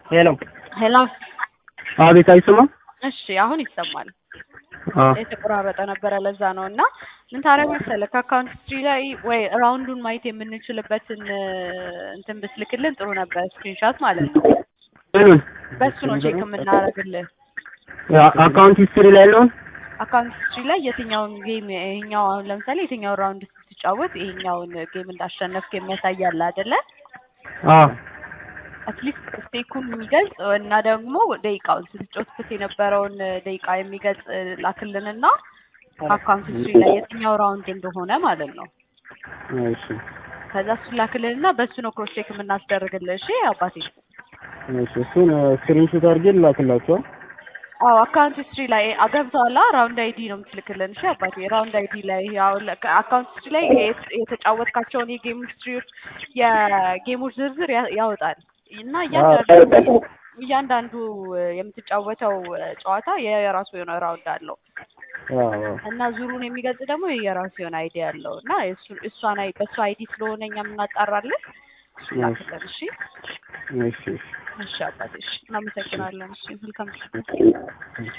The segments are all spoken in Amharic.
ሄሎ ሄሎ አቤት፣ አይሰማም? እሺ አሁን ይሰማል። አዎ የተቆራረጠ ነበረ ለዛ ነው። እና ምን ታደርግ መሰለህ ከአካውንት ሂስትሪ ላይ ወይ ራውንዱን ማየት የምንችልበትን እንትን ብትልክልን ጥሩ ነበር፣ ስክሪንሻት ማለት ነው። ምኑን? በሱ ነው ቼክ የምናደርግልህ። አካውንት ሂስትሪ ላይ ያለውን አካውንት ሂስትሪ ላይ የትኛውን ጌም ይሄኛው አሁን ለምሳሌ የትኛውን ራውንድ ስትጫወት ይሄኛውን ጌም እንዳሸነፍክ የሚያሳይ አለ አይደለ? አዎ አትሊስት ስቴኩን የሚገልጽ እና ደግሞ ደቂቃውን ስትጫወትበት የነበረውን ደቂቃ የሚገልጽ ላክልንና አካውንት ሂስትሪ ላይ የትኛው ራውንድ እንደሆነ ማለት ነው። እሺ ከዛ እሱን ላክልንና በሱ ነው ክሮስ ቼክ የምናስደርግልህ። እሺ አባቴ። እሺ እሱን ስክሪንሾት አድርጌ ልላክላቸው። አዎ አካውንት ሂስትሪ ላይ አገብተዋላ ራውንድ አይዲ ነው የምትልክልን። እሺ አባቴ ራውንድ አይዲ ላይ ያው አካውንት ሂስትሪ ላይ የት- የተጫወትካቸውን የጌም ሂስትሪዎች የጌሞች ዝርዝር ያ- ያወጣል እና እያንዳንዱ እያንዳንዱ የምትጫወተው ጨዋታ የራሱ የሆነ ራውንድ አለው አዎ እና ዙሩን የሚገልጽ ደግሞ የራሱ የሆነ አይዲ አለው እና እሱ- እሷን አይ በእሱ አይዲ ስለሆነ እኛ የምናጣራለን። እሱ ላክልን። እሺ እሺ እሺ እሺ አባቴ። እሺ እናመሰግናለን። እሺ መልካም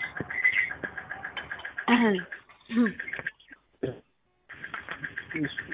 እሺ